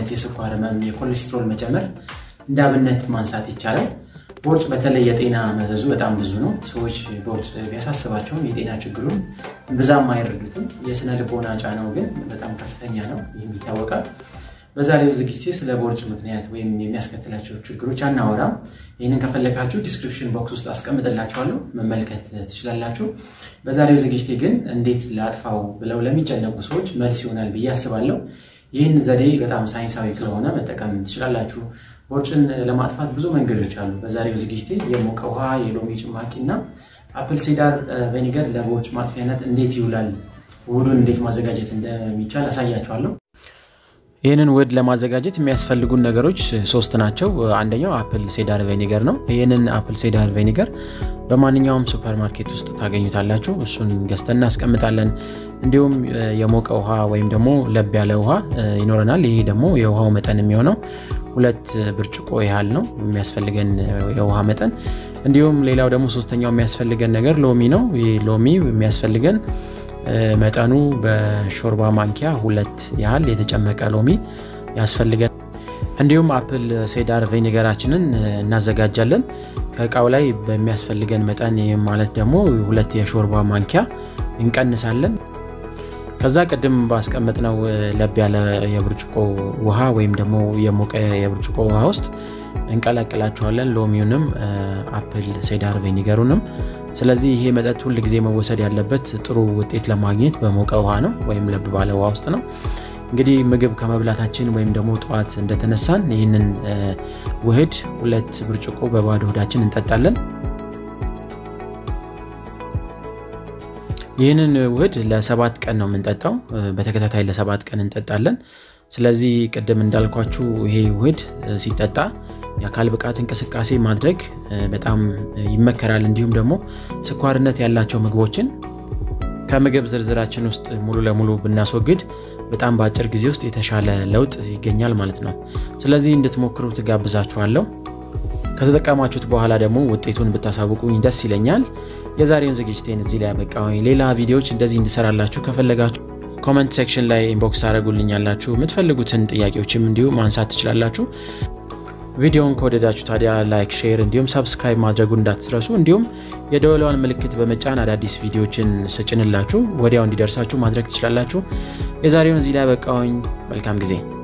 አይነት የስኳር ህመም፣ የኮሌስትሮል መጨመር እንደ አብነት ማንሳት ይቻላል። ቦርጭ በተለይ የጤና መዘዙ በጣም ብዙ ነው። ሰዎች ቦርጭ ቢያሳስባቸውም የጤና ችግሩን ብዛም አይረዱትም። የስነ ልቦና ጫናው ግን በጣም ከፍተኛ ነው። ይህም ይታወቃል። በዛሬው ዝግጅቴ ስለ ቦርጭ ምክንያት ወይም የሚያስከትላቸው ችግሮች አናወራም። ይህንን ከፈለጋችሁ ዲስክሪፕሽን ቦክስ ውስጥ አስቀምጥላችኋለሁ መመልከት ትችላላችሁ። በዛሬው ዝግጅቴ ግን እንዴት ላጥፋው ብለው ለሚጨነቁ ሰዎች መልስ ይሆናል ብዬ አስባለሁ። ይህን ዘዴ በጣም ሳይንሳዊ ስለሆነ መጠቀም ትችላላችሁ። ቦርጭን ለማጥፋት ብዙ መንገዶች አሉ። በዛሬው ዝግጅቴ የሞቀ ውሃ፣ የሎሚ ጭማቂ እና አፕል ሲዳር ቬኒገር ለቦርጭ ማጥፊያነት እንዴት ይውላል፣ ውህዱን እንዴት ማዘጋጀት እንደሚቻል አሳያችኋለሁ። ይህንን ውህድ ለማዘጋጀት የሚያስፈልጉን ነገሮች ሶስት ናቸው። አንደኛው አፕል ሴዳር ቬኒገር ነው። ይህንን አፕል ሴዳር ቬኒገር በማንኛውም ሱፐር ማርኬት ውስጥ ታገኙታላችሁ። እሱን ገዝተን እናስቀምጣለን። እንዲሁም የሞቀ ውሃ ወይም ደግሞ ለብ ያለ ውሃ ይኖረናል። ይሄ ደግሞ የውሃው መጠን የሚሆነው ሁለት ብርጭቆ ያህል ነው የሚያስፈልገን የውሃ መጠን። እንዲሁም ሌላው ደግሞ ሶስተኛው የሚያስፈልገን ነገር ሎሚ ነው። ይህ ሎሚ የሚያስፈልገን መጠኑ በሾርባ ማንኪያ ሁለት ያህል የተጨመቀ ሎሚ ያስፈልገን። እንዲሁም አፕል ሴዳር ቬኒገራችንን እናዘጋጃለን ከእቃው ላይ በሚያስፈልገን መጠን ማለት ደግሞ ሁለት የሾርባ ማንኪያ እንቀንሳለን። ከዛ ቅድም ባስቀመጥነው ለብ ያለ የብርጭቆ ውሃ ወይም ደግሞ የሞቀ የብርጭቆ ውሃ ውስጥ እንቀላቅላቸዋለን ሎሚውንም አፕል ሴዳር ቬኒገሩንም። ስለዚህ ይሄ መጠጥ ሁል ጊዜ መወሰድ ያለበት ጥሩ ውጤት ለማግኘት በሞቀ ውሃ ነው ወይም ለብ ባለ ውሃ ውስጥ ነው። እንግዲህ ምግብ ከመብላታችን ወይም ደግሞ ጠዋት እንደተነሳን ይህንን ውህድ ሁለት ብርጭቆ በባዶ ሆዳችን እንጠጣለን። ይህንን ውህድ ለሰባት ቀን ነው የምንጠጣው። በተከታታይ ለሰባት ቀን እንጠጣለን። ስለዚህ ቅድም እንዳልኳችሁ ይሄ ውህድ ሲጠጣ የአካል ብቃት እንቅስቃሴ ማድረግ በጣም ይመከራል። እንዲሁም ደግሞ ስኳርነት ያላቸው ምግቦችን ከምግብ ዝርዝራችን ውስጥ ሙሉ ለሙሉ ብናስወግድ በጣም በአጭር ጊዜ ውስጥ የተሻለ ለውጥ ይገኛል ማለት ነው። ስለዚህ እንድትሞክሩ ትጋብዛችኋለሁ። ከተጠቀማችሁት በኋላ ደግሞ ውጤቱን ብታሳውቁኝ ደስ ይለኛል። የዛሬውን ዝግጅቴን እዚህ ላይ ያበቃሁኝ። ሌላ ቪዲዮዎች እንደዚህ እንድሰራላችሁ ከፈለጋችሁ ኮመንት ሴክሽን ላይ ኢንቦክስ ታደረጉልኛላችሁ። የምትፈልጉትን ጥያቄዎችም እንዲሁ ማንሳት ትችላላችሁ። ቪዲዮውን ከወደዳችሁ ታዲያ ላይክ፣ ሼር እንዲሁም ሰብስክራይብ ማድረጉ እንዳትረሱ። እንዲሁም የደወሏን ምልክት በመጫን አዳዲስ ቪዲዮዎችን ስጭንላችሁ ወዲያው እንዲደርሳችሁ ማድረግ ትችላላችሁ። የዛሬውን እዚህ ላይ ያበቃሁኝ። መልካም ጊዜ